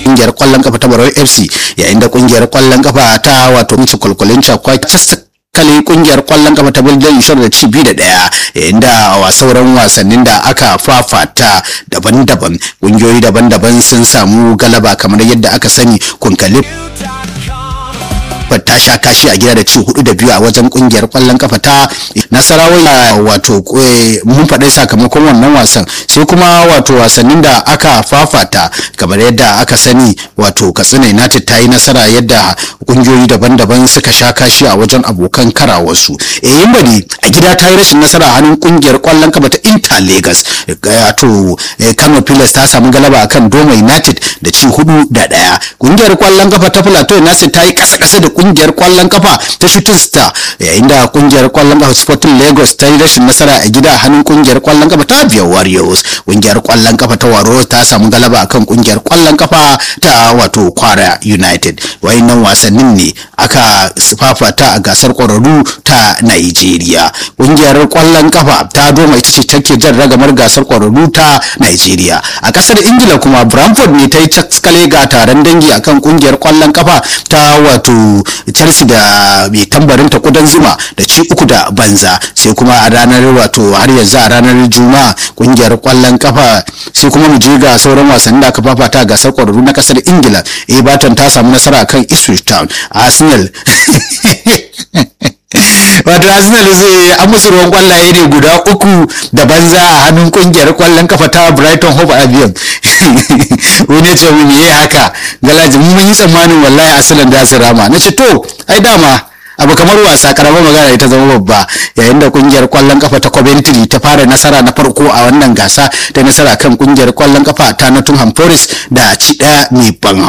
kungiyar kwallon kafa ta Barau FC yayin da kungiyar kwallon kafa ta wato Michi Kwalkwalin Chakwa kale kungiyar kwallon kafa ta Belgium Ishar da ci biyu da ɗaya yayin da a sauran wasannin da aka fafata daban-daban kungiyoyi daban-daban sun samu galaba kamar yadda aka sani kunkali ta sha kashi a gida da ci hudu da biyu a wajen kungiyar kwallon kafa ta nasarawa wato mun faɗi sakamakon wannan wasan sai kuma wato wasannin da aka fafata kamar yadda aka sani wato katsina united ta yi nasara yadda kungiyoyi daban-daban suka sha kashi a wajen abokan karawarsu yayin bari a gida ta yi rashin nasara a hannun kungiyar kwallon kafa ta inter lagos wato kano pilas ta samu galaba akan doma united da ci hudu da daya kungiyar kwallon kafa ta plateau united ta yi kasa-kasa da kungiyar kwallon kafa ta shooting star yayin da kungiyar kwallon kafa sporting lagos ta yi rashin nasara a gida a hannun kungiyar kwallon kafa ta biyar warriors kungiyar kwallon kafa ta waro ta samu galaba akan kungiyar kwallon kafa ta wato kwara united wayannan wasannin ne aka fafata a gasar kwararru ta nigeria kungiyar kwallon kafa ta doma ita ce take jan ragamar gasar kwararru ta nigeria a kasar ingila kuma bramford ne ta yi caskale ga taron dangi akan kungiyar kwallon kafa ta wato chelsea da mai tambarin ta kudan zuma da ci uku da banza sai kuma a ranar wato har yanzu a ranar juma'a kungiyar kwallon kafa sai kuma mu je ga sauran wasannin da aka fafata a gasar kwararru na kasar ingila everton ta samu nasara kan ipswich town arsenal wato arsenal zai an musu ruwan kwallaye ne guda uku da banza a hannun kungiyar kwallon kafa ta brighton hove albion wani ce mu yi haka galaji mun yi tsammanin wallahi arsenal da su rama na ce to ai dama abu kamar wasa karamar magana ita zama babba yayin da kungiyar kwallon kafa ta Coventry ta fara nasara na farko a wannan gasa ta nasara kan kungiyar kwallon kafa ta Nottingham Forest da ci daya mai ban